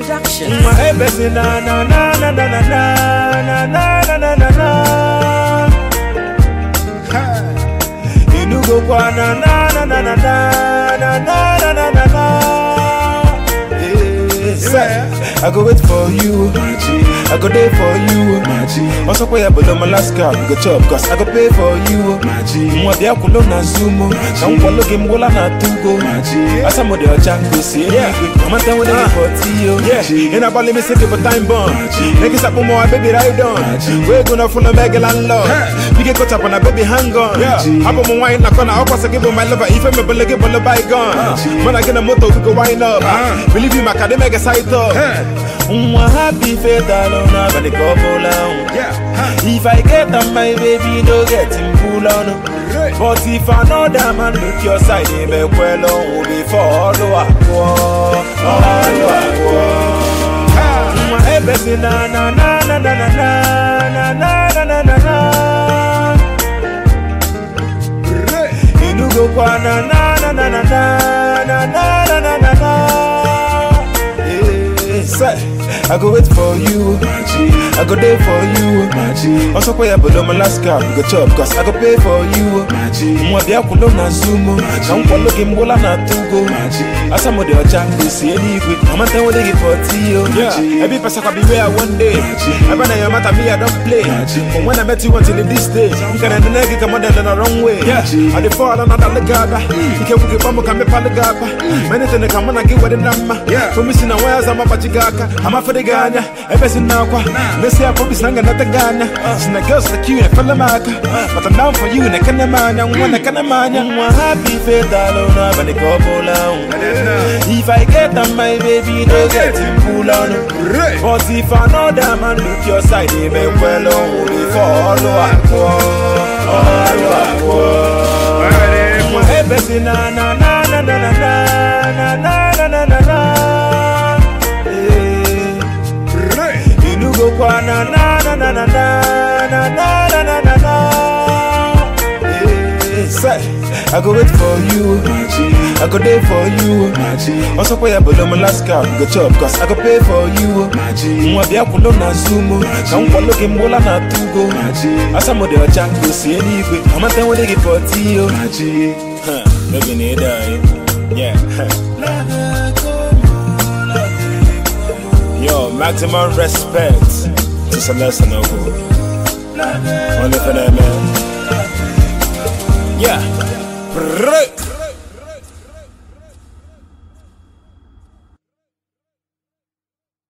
Productions. My ebesi na na na na na na na na na na na na. Inugo kwa na na na na na na na na na na na. Say, I go wait for you, I go there for you. Also, pay up below Alaska, go chop, cause I go pay for you. Mwa bia kulo na zumo, na mkwalo game wala na tugo. Asa mo de ochango si anyway, mama tell what they for tiyo. Yeah, in a bali me say give a time bomb. Niggas up on my baby ride on. We gonna full of mega landlord. We get caught up on a baby hang on. Yeah, up on my wine na kona, up give my lover. If I'm a bullet, give a bygone. Man, I get a motor, we go wind up. Believe you, my car, they make a side up. Mwa happy fatal on a body couple on. If I get on my baby, no get him pull on. But if another man look your side, he may well on before follow up. Follow up. Mwa ebesi na na na na na na na na na na na na. Inugo kwa na na na na na na na na na na na. Eh, say, I go wait for you, I go there for you. Also pay up below Alaska, go chop, cause I go pay for you. Mwa bia kulo na zumo, na mkwalo gimbola na tugo. Asa mo de ochango si anyway, mama tell what they give for tiyo. Yeah, every person can be where one day. I better your matter me I don't play. From when I met you until this day, you can end the nigga come on the wrong way. Yeah, I dey fall on another gaba. You can get bumbo come up on the gaba. Many things come on and get what the number. Yeah, for me sin wires I'm a pachigaka. I'm a for the Ghana. Ever sin now kwa. Let's say I probably snanga not the Ghana. Sin the girls like you and fella maka. But I'm down for you and I can't man. I'm one I can't man. I'm happy fatal on a but the couple on. If I get on my baby, no get him pull on. But if another man look your side, he may well on follow up. Follow up. Ebesi na na na na na na na na na na na na. Eh. Inugo kwa na na na na na na na na na na na na. Eh. Say, I go wait for you, I go there for you. Also pay up below Alaska, go chop, cause I go pay for you. Mwa bia kulo na zumo, na mkwalo gimbola na tugo. Asa mo de ochango si anyway, mama tell what they give for tiyo. Huh, baby need die. Yeah. Yo, maximum respect to Celeste Noble. Only for that man. Yeah. Brrrr.